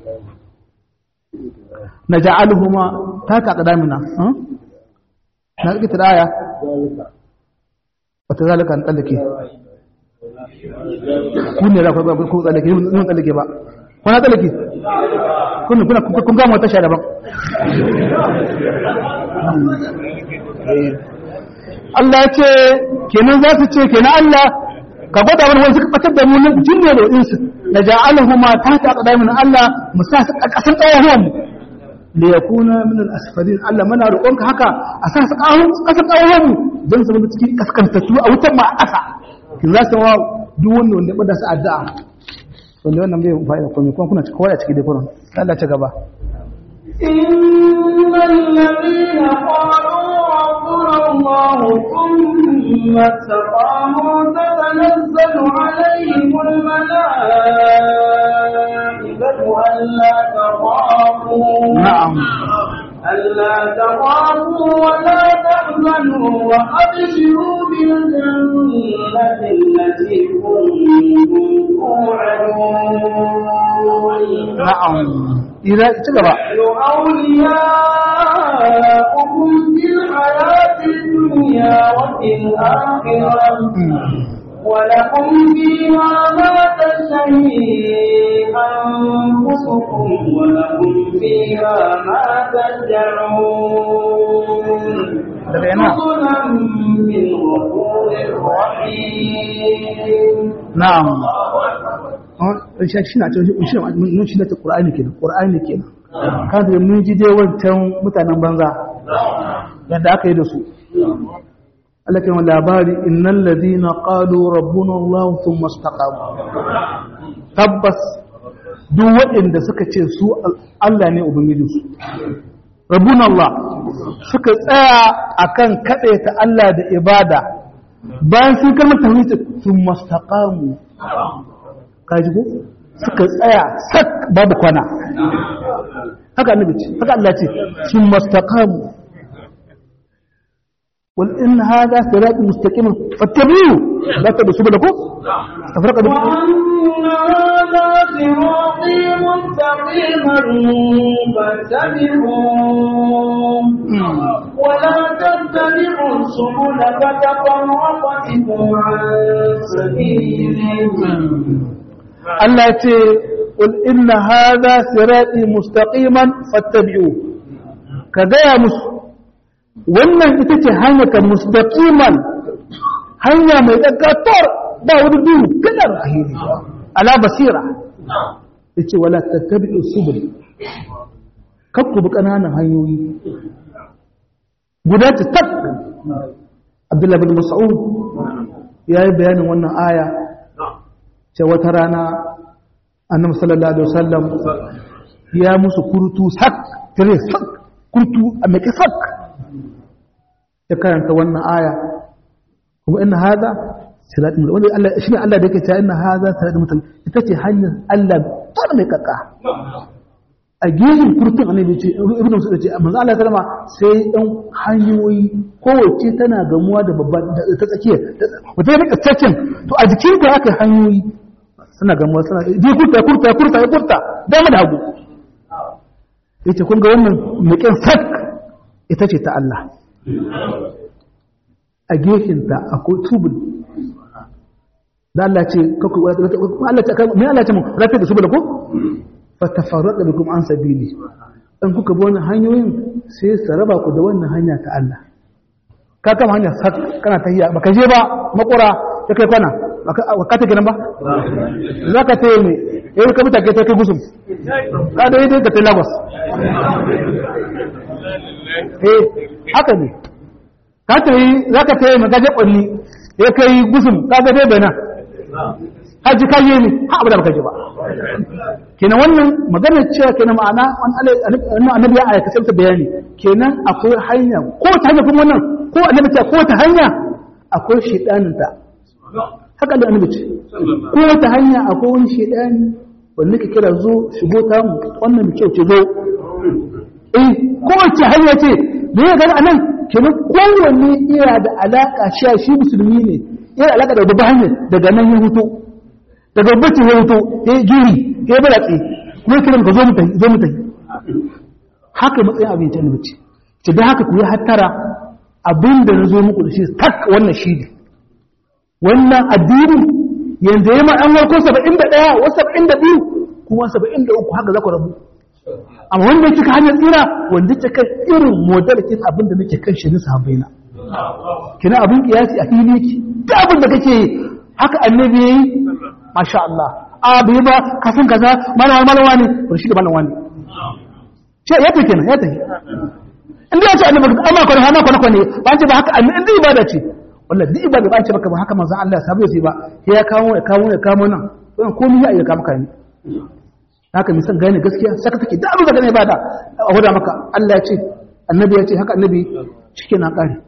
na ja'aluhuma ta ka qadamina na rike tiraya wata zalika an tsallake kun ne da ku ku tsallake mun tsallake ba kuna tsallake kun kuna kun ga mota shara ba Allah ya ce kenan za su ce kenan Allah ka gwada wani wani suka batar da mu nan jinne da insu na ja'aluhuma ta ka qadamina Allah mu sa su kasan tsawon da ya kuna minin asfalin Allah mana roƙonka haka a sa su ƙasar ƙawon don su cikin kaskantattu a wutan ma a ƙasa ki za su wa duk wanda wanda bada su addu'a wanda wannan bai fa'ida komai kuma kuna kawai a ciki dai kuran Allah ta gaba إن الذين قالوا ربنا الله ثم استقاموا تتنزل عليهم الملائكة ألا تخافوا نعم ألا تخافوا ولا تحزنوا وأبشروا بالجنة التي كنتم توعدون na'am ira ci gaba نحن أولياؤكم في الحياة الدنيا وفي الآخرة ولكم فيها ما تشتهي أنفسكم ولكم فيها ما تدعون daga yana نزلا من غفور رحيم na'am shi shi na cewa shi mun shi na ta qur'ani kenan qur'ani kenan kada mun ji dai wancan mutanen banza yadda aka yi da su Allah kan labari innal ladina qalu rabbuna Allah thumma istaqamu tabbas duk waɗanda suka ce su Allah ne ubangijinsu rabbuna Allah suka tsaya akan kadaita Allah da ibada bayan sun kalmar tauhid thumma istaqamu kaji ko suka tsaya sak babu kwana haka annabi ce haka Allah ce thumma istaqamu قل إن هذا صراط مستقيم فاتبعوه لا تبقوا سبلكم تفرق بكم وأن هذا صراطي مستقيما فاتبعوه ولا تتبعوا السبل فتفرق بكم عن سبيله Allah ya ce قل إن هذا صراطي مستقيما فاتبعوه ka gaya musu wannan ita ce hanyar mustaqiman hanya mai tsakatar ba wani duhu kadar ahiri ala basira yace wala tattabi'u subul kakku bi kananan hanyoyi guda ta tak Abdullah bin Mas'ud yayi bayanin wannan aya ce wata rana Annabi sallallahu alaihi wasallam ya musu kurtu sak tare sak kurtu a mai sak ya karanta wannan aya kuma inna hada siratul wanda Allah shine Allah da yake cewa inna hada siratul mutum ita ce hanyar Allah ta mai kakka a gefen kurtun annabi ce ibnu musa ce manzo Allah sallama sai dan hanyoyi kowace tana gamuwa da babban ta tsakiya wata rika tsakin to a jikin ta aka hanyoyi suna gamuwa suna je kurta kurta kurta kurta dama da hagu yace kun ga wannan mukin sak ita ce ta Allah a gefenta akwai tubul da Allah ce kaku Allah ce me Allah ce mu rafi da subula ko fa tafarraqa bikum an sabili dan kuka bi wannan hanyoyin sai su raba ku da wannan hanya ta Allah ka kama hanya sak kana tahiya baka je ba makura ta kai kwana ka ta gidan ba zaka tayi ne eh ka mutake ta kai gusum ka da yadda ka tayi lagos eh haka ne ka ta yi za ka ta yi magaje ƙwalli ya kai gusum ka ga dai bana haji ka yi ne ha abu da baka ji ba kenan wannan maganar cewa kenan ma'ana wannan annabi ya aika sai ta bayani kenan akwai hanya ko ta hanya kuma wannan ko annabi ce ko ta hanya akwai shedanin ta haka da annabi ce ko ta hanya akwai wani shedani wanda ke kira zo shigo ta mu wannan mu kyau ce zo eh kowace hanya ce da ya gani anan kenan kowanne iya da alaka shi shi musulmi ne iya da alaka da babban hanya daga nan ya hutu daga bacci ya hutu ya giri ya balatsi kuma ya kiran ka zo mu tafi zo mu tafi haka matsayin abin ta bace ce da haka ku yi hattara abin da na zo muku da shi tak wannan shi ne wannan addini yanzu ya ma an warko 71 wasu 72 kuma 73 haka za ku rabu amma wanda ya cika hanyar tsira wanda ta kan irin modalakin abin da nake kan shirin sahabbai na kina abin kiyasi a fili ki ta abin da kake yi haka annabi yayi masha Allah a bai ba ka san kaza malawa malawa ne to shi da malawa ne ce ya take kenan ya take inda ya ce annabi amma kwana amma kwana kwana ba ce ba haka annabi inda ibada ce wallahi duk ibada ba ce baka ba haka manzon Allah ya sabu sai ba sai ya kawo ya kawo ya kawo nan wannan komai ya iya kama kai haka misan gane gaskiya saka take da abin da gane ba da a wada maka Allah ya ce annabi ya ce haka annabi cike na kare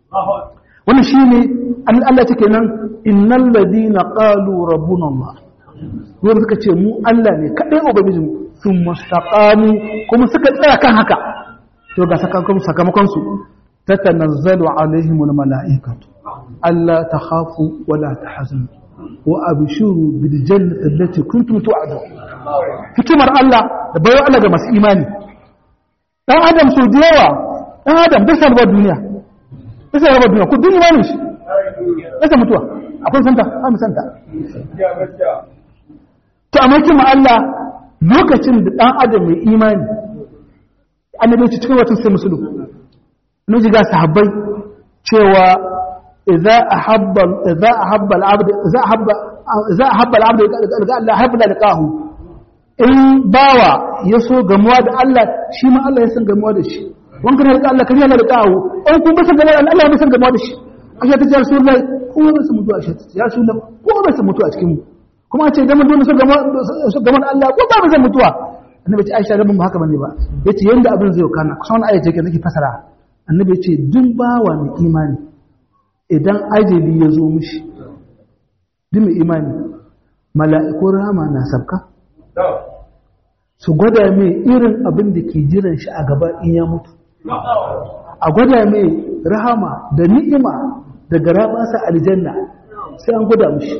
wannan shine Allah take nan innal ladina qalu rabbuna Allah wanda suka ce mu Allah ne kadai ubangiji mu sun mustaqamu kuma suka tsaya kan haka to ga sakamakon sakamakon su tatanazzalu alaihimul malaikatu alla takhafu wala tahzanu wa abshuru bil jannati allati kuntum tu'adun hikimar Allah da bayo Allah ga masu imani dan adam so da yawa dan adam bai san duniya bai san duniya ko duniya imanin shi bai san mutuwa akwai santa a mu santa to amma kuma Allah lokacin da dan adam mai imani annabi ce cikin watan sai musulun ne ji ga sahabbai cewa idza ahabba idza ahabba al-abd idza ahabba idza ahabba al-abd Allah habba liqahu in bawa ya so gamuwa da Allah shi ma Allah ya san gamuwa da shi wanka ne da Allah kan yana liqahu in kun ba san gamuwa da Allah ya san gamuwa da shi ashe ta ce rasulullahi ko ba su mutu a shi ya rasulullahi ko ba su mutu a cikin mu kuma a ce idan mun so gamuwa da Allah ko ba ba zan mutuwa annabi ce Aisha rabin ba haka bane ba yace yanda abin zai kana kusan wannan ayati ke nake fasara annabi ce duk bawa mai imani idan ajali ya zo mishi duk mai imani mala'ikun rama na sabka su gwada mai irin abin da ke jiran shi a gaba in ya mutu a gwada mai rahama da ni'ima da garabasa aljanna sai an gwada mishi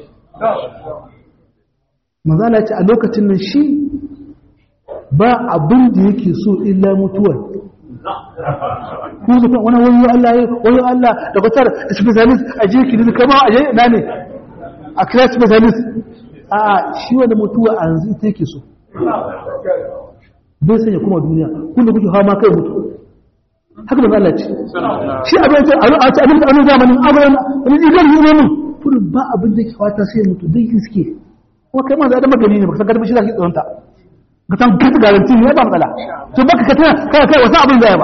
manzala ce a lokacin nan shi ba abin da yake so illa mutuwar ko su kan wani wani Allah ya wani Allah da kwatar da specialist a je kiri kama a je ina ne a kira specialist a shi wanda mutuwa a yanzu ita yake so bai sanya kuma duniya kunda kuke hawa ma kai mutu haka da Allah ce shi abin ce a ce abin da an zamanin abin wani idan yi ne mun kullum ba abin da ke fata sai mutu dai iske kuma kai ma za da magani ne baka san garba shi zaki tsoronta ka san gata garanti ne ba matsala to baka ka tana kai kai wasu abin zai ba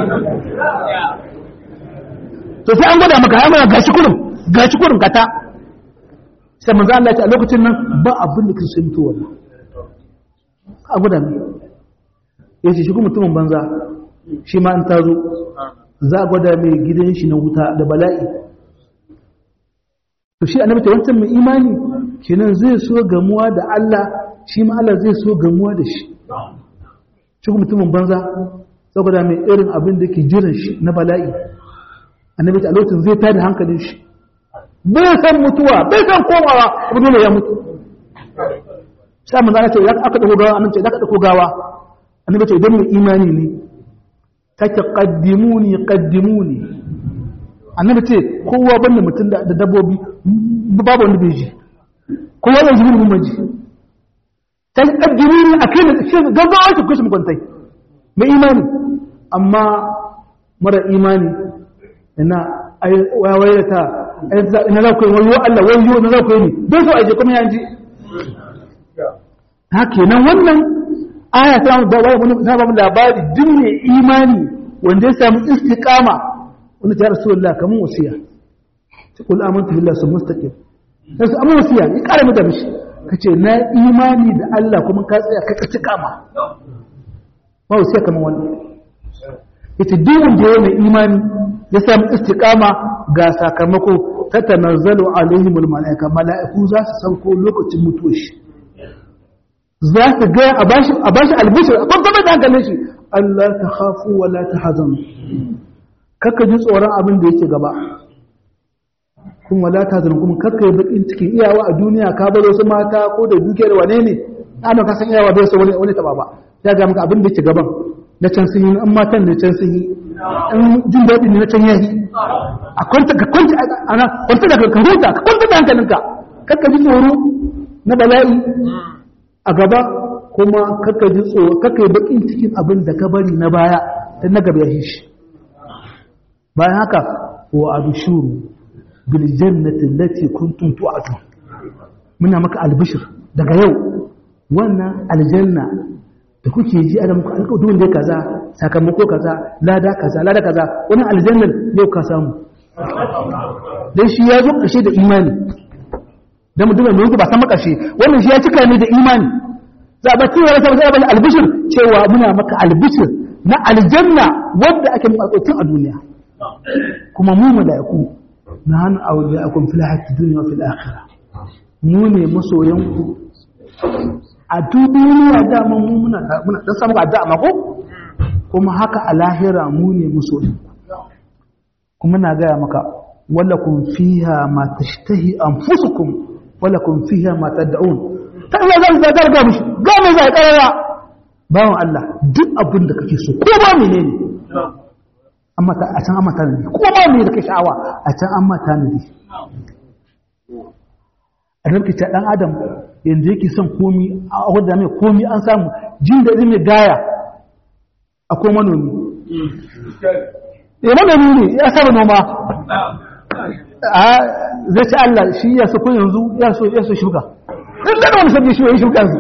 to sai an gwada maka ya mana gashi kurum gashi kurum kata sai manzo Allah ya ce a lokacin nan ba abin da kake mutu wannan a gwada ne yace shi kuma mutumin banza shi ma an tazo za a gwada mai gidan shi na wuta da bala'i to shi annabi ta wancan mai imani kenan zai so gamuwa da Allah shi ma Allah zai so gamuwa da shi shi mutumin banza saboda mai irin abin da ke jiran shi na bala'i annabi ta lokacin zai tada hankalin shi bai san mutuwa bai san komawa abu dole ya mutu sai mun zana ce ya aka dauko gawa annabi ce da aka dauko gawa annabi ce idan mu imani ne take qaddimuni qaddimuni annabi ce kowa banda mutum da dabbobi babu wanda bai ji kowa da ji mun ji ta kaddiri ne a kai da shi gaggawa shi kushin kwantai mai imani amma mara imani ina waye ta ina za ku yi wayo Allah wayo na za ku yi ne bai so aje kuma yanji haka nan wannan aya ta ba wani ta ba labari duk mai imani wanda ya samu istiqama wanda ta rasulullah kamun wasiya ta kul amantu billahi sun mustaqim sai amma wasiya ya kare mu da mishi ka ce na imani da Allah kuma ka tsaya ka kaci kama ba sai kamar wannan ita duk da yana imani ya samu istiqama ga sakamako ta tanazzalu alaihim almalaika malaiku za su sauko lokacin mutuwar shi za su ga a bashi a bashi albishir a babban da hankalin shi Allah ta khafu wa la tahzanu kaka ji tsoron abin da yake gaba kun wala ta zan kuma kakkai bakin cikin iyawa a duniya ka baro su mata ko da dukiyar wane ne ana ka san iyawa bai so wani wani taba ba ya ga maka abin da ke gaban na can sun yi an matan da can sun yi in jin daɗi ne na can yayi a kwanta ka kwanta ana kwanta da ka huta ka kwanta da hankalinka kakka ji tsoro na bala'i a gaba kuma kakka ji tsoro kakkai bakin cikin abin da ka bari na baya dan na gaba ya shi bayan haka wa abshuru biljannati allati kuntum tu'adun muna maka albishir daga yau wannan aljanna da kuke ji ana muku alƙawarin da kaza sakamako kaza lada kaza lada kaza wannan aljannan yau ka samu dan shi ya zo ƙarshe da imani dan mutum mai ba san makarshe wannan shi ya cika ne da imani za ba cewa sai ba bani albishir cewa muna maka albishir na aljanna wanda ake muku alƙawarin a duniya kuma mu mala'iku na hannu awliya'akum fil hayati dunya wa fil akhirah mu ne masoyanku a duniya dama mu muna muna dan samu addu'a ma ko kuma haka a lahira mu ne masoyanku kuma na gaya maka walakum fiha ma tashtahi anfusukum walakum fiha ma tad'un ta Allah zan zadar ga mishi ga mai zai karara bawan Allah duk abin da kake so ko ba menene amma ta a can amma ta ne ko ba me da kake sha'awa a can amma ta ne a ranka ta dan adam yanzu yake son komi a wadda mai komi an samu jin da mai gaya akwai manomi ya manomi ne ya saba noma a zai ci Allah shi ya so kun yanzu ya so ya so shuka in da wani sabbi shi ya shuka su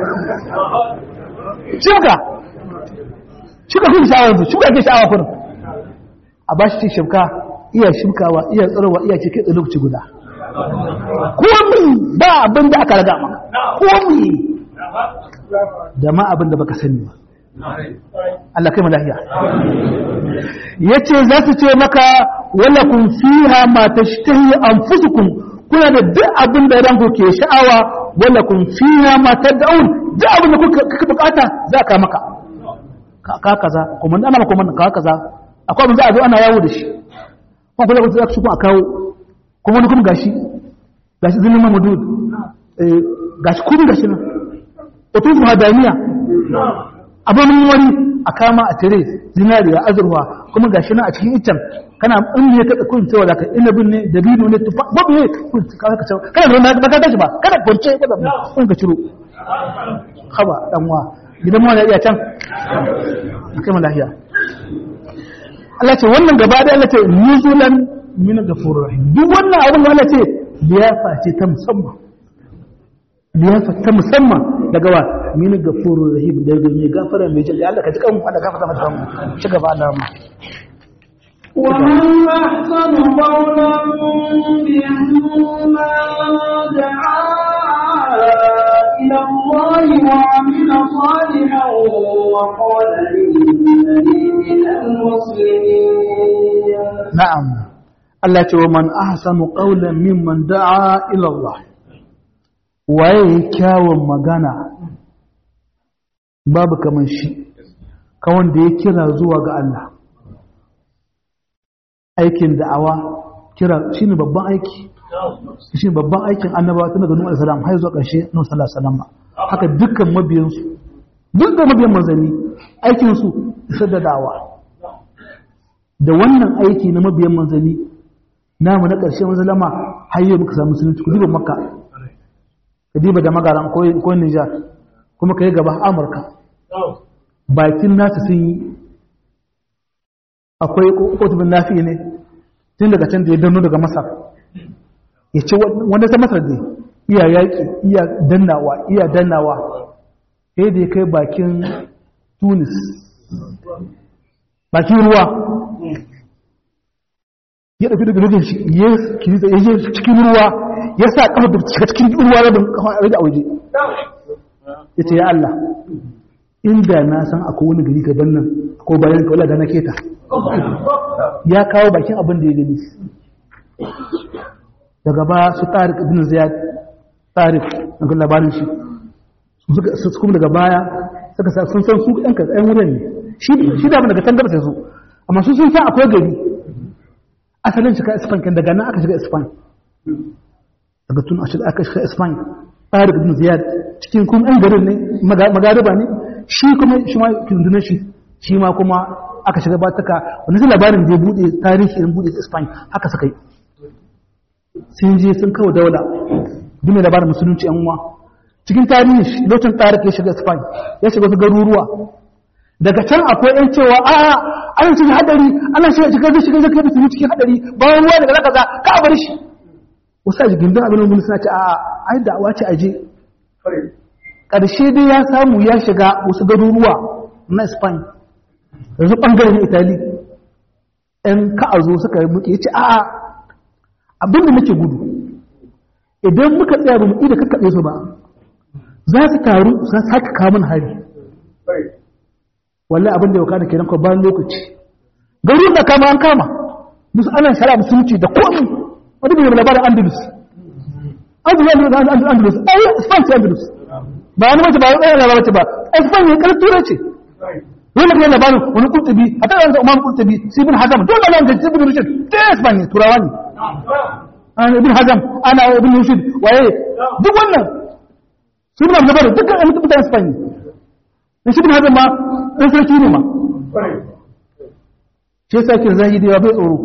shuka shuka kun sha'awa yanzu shuka ke sha'awa kun a ba shi shuka iya shukawa iya tsirowa iya ce kai lokaci guda komi ba abin da aka raga maka komi da ma abin da baka sani ba Allah kai lafiya yace za su ce maka wala kun fiha ma tashtahi anfusukum kuna da duk abin da ranku ke sha'awa wala kun fiha ma tad'un duk abin da kuka bukata za ka maka ka kaza kuma ana maka kuma ka kaza akwai abin za a zo ana yawo da shi kuma kula ku za ku a kawo kuma wani kuma gashi gashi zinin mamadud gashi kuma gashi nan otufu hadaniya abin wani a kama a tare zinariya azurwa kuma gashi nan a cikin iccen kana in ne ka tsakon cewa zaka inabin ne dabino ne tufa babu ne ka ka cewa kana da ba ka tashi ba kana kwance ka da kun ka ciro haba dan wa gidan mu iya can kai mu lahiya Allah ce wannan gaba da Allah ce nuzulan min ghafurur rahim duk wannan abin Allah ce liyafa ce ta musamman liyafa ta musamman daga wa min ghafurur rahim daga mai gafara mai jalla Allah ka ji kanmu Allah gafarta mata kanmu ci gaba Allah mu ومن أحسن قولا ممن دعا إلى الله وعمل صالحا وقال إنني من المسلمين na'am Allah ce wa man ahsanu qawlan mimman da'a ila Allah waye kyawun magana babu kaman shi ka wanda ya kira zuwa ga Allah aikin da'awa kira shine babban aiki shine babban aikin annabawa tun daga Nuhu alaihi salam har zuwa ƙarshe Nuhu sallallahu alaihi wasallam haka dukkan mabiyansu duk da mabiyan manzanni aikin su isar da da'awa da wannan aiki na mabiyan manzanni namu na ƙarshe manzalama har yau muka samu musulunci ku diba makka ka diba da magaran ko nijar kuma ka yi gaba amurka bakin nasu sun yi akwai kotubin nafi ne tun daga can da ya danno daga masar ya ce wanda ta masar ne iya yaƙi iya dannawa iya dannawa sai da ya kai bakin tunis bakin ruwa ya ɗauki daga rufin shi ya je cikin ruwa ya sa ƙafa da cika cikin ruwa rabin ƙafa a rage a waje ya ce ya Allah inda na san akwai wani gari gaban nan ko bayan ka wala da na keta ya kawo bakin abin da ya gani daga ba su tarik ibn ziyad tarik daga labarin shi su kuma daga baya suka sa sun san su ɗan ɗan wurin ne shi da daga can gaba sai su amma su sun san akwai gari asalin shiga ispan kan daga nan aka shiga ispan daga tun a shiga aka shiga ispan tarik ibn ziyad cikin kuma ɗan garin ne magariba ne shi kuma shi ma kindunan shi shi ma kuma aka shiga ba taka wani su labarin da ya buɗe tarihi irin buɗe ispan haka suka yi sun je sun kawo daula duk labarin musulunci yan uwa cikin tarihi lokacin tarik ya shiga ispan ya shiga wasu garuruwa daga can akwai yan cewa a an cikin hadari ana shiga cikin zai shiga zai musulmi cikin hadari bayan ruwa daga zaka za ka bar shi wasu a jigin abin da suna ce a ai da awa ce a je ƙarshe dai ya samu ya shiga wasu garuruwa na spain yanzu ɓangaren itali ‘yan ka'azo suka yi muke ya ce a abin da nake gudu idan muka tsaya ba mu ida kakkaɓe su ba za su taru za su haka kamun hari wallahi abin da ya wakana kenan ko bayan lokaci garin da kama an kama musu ana shari'a musulunci da komai wani bai labarin andalus andalus andalus andalus ai spain ce andalus ba wani mace ba wani ɗaya labarin ce ba ai spain ne ƙarfi turai ce wani mutum labarin wani kurtubi a ta yanzu umar kurtubi sibin hazam dole nan da sibin rushid ta spain ne turawa ne an ibn hazam ana ibn rushid waye duk wannan sibin hazam dukkan an mutum spain ne shi ibn hazam ma ɗan sarki ne ma shi yasa ke zahidi bai tsoro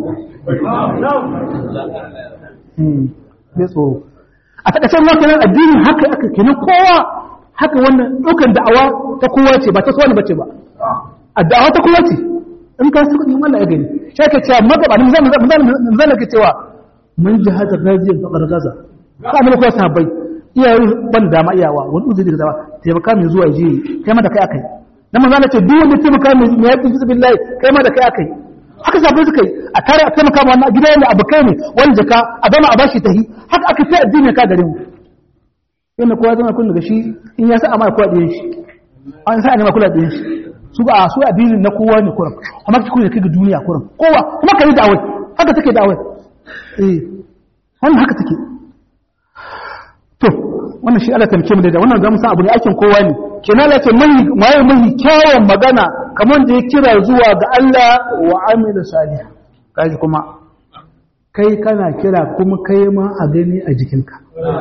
bai tsoro a takasar ma kenan addinin haka aka kenan kowa haka wannan ɗaukar da'awa ta kowa ce ba ta sowa ne bace ba a da'awa ta kowa ce in ka suka yi Allah ya gani shi ake cewa magaba ne zan zan ke cewa mun jihadar rajiyar bakar gaza ka mun kowa sahabbai iyayen ban dama iyawa wani uzuri da zama taimaka mai zuwa je kai ma da kai akai na manzo Allah ce duk wanda taimaka mai yaƙi fi billahi kai ma da kai akai haka sabai suka yi a tare a taimaka ma wannan gida ne abu kai ne wani jaka a zama a bashi tahi haka aka fi addini ka gare mu yana kowa zama kun daga shi in ya sa a mara kowa ɗiyan shi an sa a nema kula ɗiyan shi su ba su addinin na kowa ne kuran amma ki kuma kai ga duniya kuran kowa kuma ka yi da'awai haka take da'awai eh wannan haka take to wannan shi Allah tamke mu da wannan zamu san abu ne aikin kowa ne kenan Allah ce mai mai mai kyawun magana kamar da ya kira zuwa ga Allah wa amila salih kaji kuma kai kana kira kuma kai ma a gani a jikinka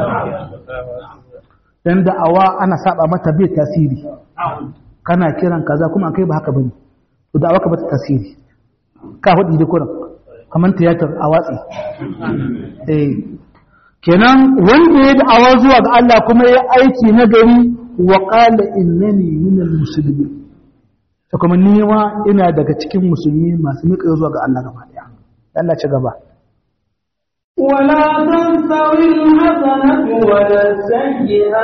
dan da'awa ana saba mata bai tasiri kana kiran kaza kuma kai ba haka bane to da'awa ka bata tasiri ka hudi da kuran kamar tiyatar a watsi eh kenan wanda ya da'awa zuwa ga Allah kuma ya aiki na gari wa qala innani minal muslimin to kuma ni ma ina daga cikin musulmi masu miƙa zuwa ga Allah gaba daya Allah ci gaba ولا تنسوا الحسنة ولا السيئة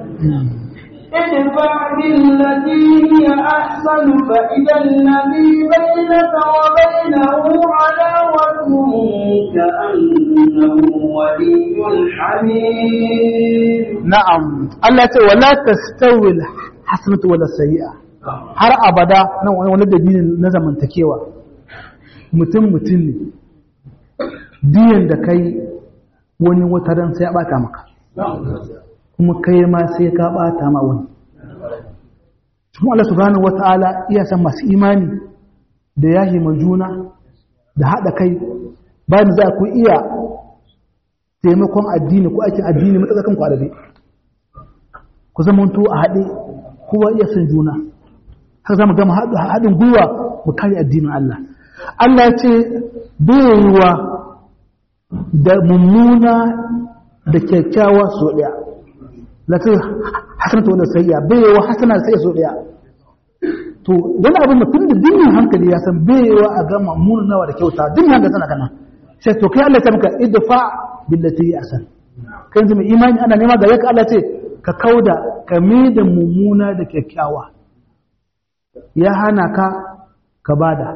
ادفع بالتي هي أحسن فإذا الذي بينك وبينه عداوة كأنه ولي حميم na'am Allah ce wala tastawi alhasanatu wala sayyi'a har abada nan wani wani dalili na zamantakewa mutum mutum ne diyan da kai wani wataran sai ya bata maka kuma kai ma sai ka bata ma wani kuma Allah subhanahu wata'ala iya san masu imani da yahi ma juna da haɗa kai bayan za ku iya taimakon addini ko aikin addini matsakan ku adabi ku zamanto a haɗe kowa iya son juna har za mu gama haɗin gwiwa mu kare addinin Allah Allah ya ce baiwa da mummuna da kyakkyawa so ɗaya latin hasanata wanda sayya baiwa hasana sai so ɗaya to wani abin da tun da dinin hankali ya san baiwa a gama munawa da kyauta dinin hankali sana kana sai to kai Allah ya maka idfa billati hi asan kai yanzu mai imani ana nema ga yaka Allah ce ka kauda ka da mummuna da kyakkyawa ya hana ka ka bada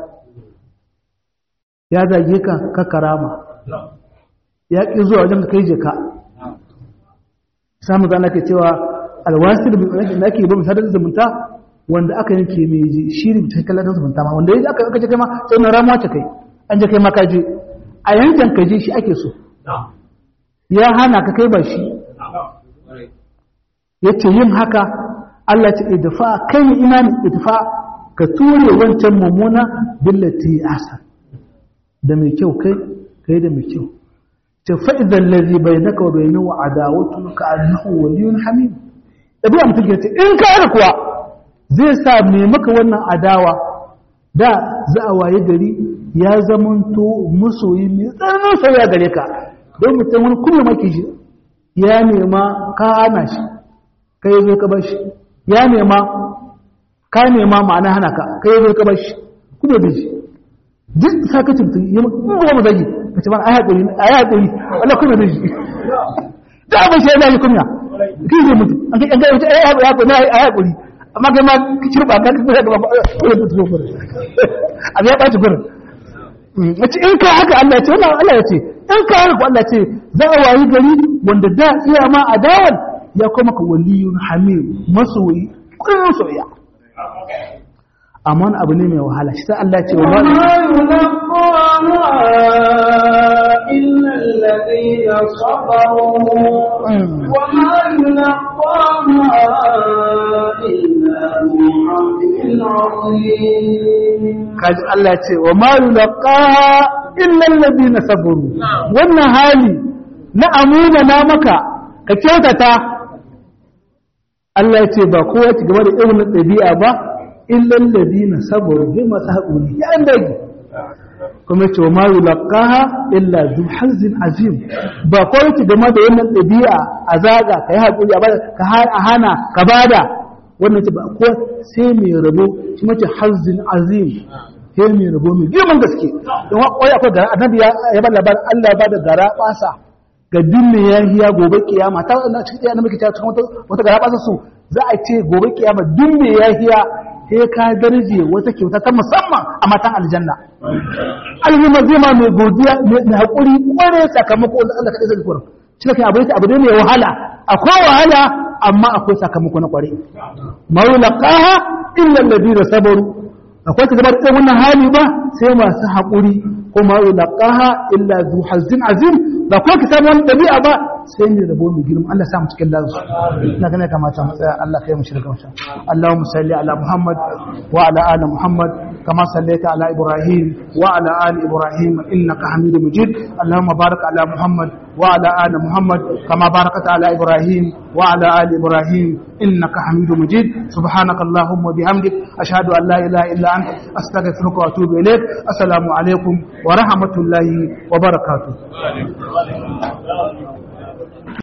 ya zage ka ka karama ya ƙi zuwa wajen ka kai je ka samun zana ke cewa alwasir da ake ba misalar zumunta wanda aka yanke mai ji shi ne ta kallon zumunta ma wanda ya aka aka ce kai ma sai na ramuwa ce kai an je kai ma ka je a yankin ka je shi ake so ya hana ka kai ba shi ya ce yin haka Allah ce idfa kai ne imani idfa ka ture wancan mummuna billati asa da mai kyau kai kai da mai kyau ce fa idan ladhi bainaka wa bainahu adawatu ka annahu waliyyun hamim dabi'a mutum ke ce in ka haka kuwa zai sa mai maka wannan adawa da za a waye gari ya zamanto masoyi mai tsananin soyayya gare ka don mutum wani kuma maki shi ya nema ka hana shi kai zo ka bar shi ya nema ka nema ma'ana hana ka kai zo ka bar shi kuma da shi duk sakacin mutum ya ba mu zagi ka ce mana ai haƙuri ai haƙuri Allah kuma da shi da abin shi ya yi kunya kin zai mutu an kai an ga ai haƙuri ai haƙuri amma kai ma ki cirba ka ka ga ba ko da tuzo gurin abin ya ɓaci gurin mace in ka haka Allah ya ce wannan Allah ya ce in ka haka Allah ya ce za a wayi gari wanda da iya ma adawan ya kuma ka waliyun hamim masoyi kullun soyayya amma wani abu ne mai wahala shi sai Allah ya ce wa وما يلقاها إلا الذين صبروا وما يلقاها إلا ذو حظ عظيم kaji Allah ce wa ma yulqaha illa alladhina sabaru wannan hali na amuna na maka ka kyautata Allah ya ce ba kowa ci gaba da irin ɗabi'a ba illa alladhina sabaru bi masu haƙuri ya an dage kuma ce wa ma yulqaha illa zu hazin azim ba kowa ci gaba da wannan ɗabi'a a zaga ka yi haƙuri a bada ka hana ka bada wannan ce ba ko sai mai rabo shi mace hazin azim sai mai rabo mai girman gaske don wai akwai gara annabi ya ba labarin Allah ba da gara basa ga dinne ya hiya gobe kiyama ta wannan cikin annabi ke cikin wata wata gara basa su za a ce gobe kiyama dinne ya hiya sai ka darje wata kyauta ta musamman a matan aljanna alhima zai ma mai godiya mai hakuri kware sakamako wanda Allah kadai zai kura shi ne abu abu ne mai wahala akwai wahala amma akwai sakamako na kware maulaqaha illa alladhina sabaru akwai ta gabar irin wannan hali ba sai masu haƙuri ko maulaqaha illa zu hazin azim ba ko ki samu wani dabi'a ba sai ne rabo mai girma Allah sa mu cikin lansu ina ganin kamata mu tsaya Allah kai mu shirka mu Allahumma salli ala Muhammad wa ala ali Muhammad كما صليت على إبراهيم وعلى آل إبراهيم إنك حميد مجيد اللهم بارك على محمد وعلى آل محمد كما باركت على إبراهيم وعلى آل إبراهيم إنك حميد مجيد سبحانك اللهم وبحمدك أشهد أن لا إله إلا أنت أستغفرك وأتوب إليك السلام عليكم ورحمة الله وبركاته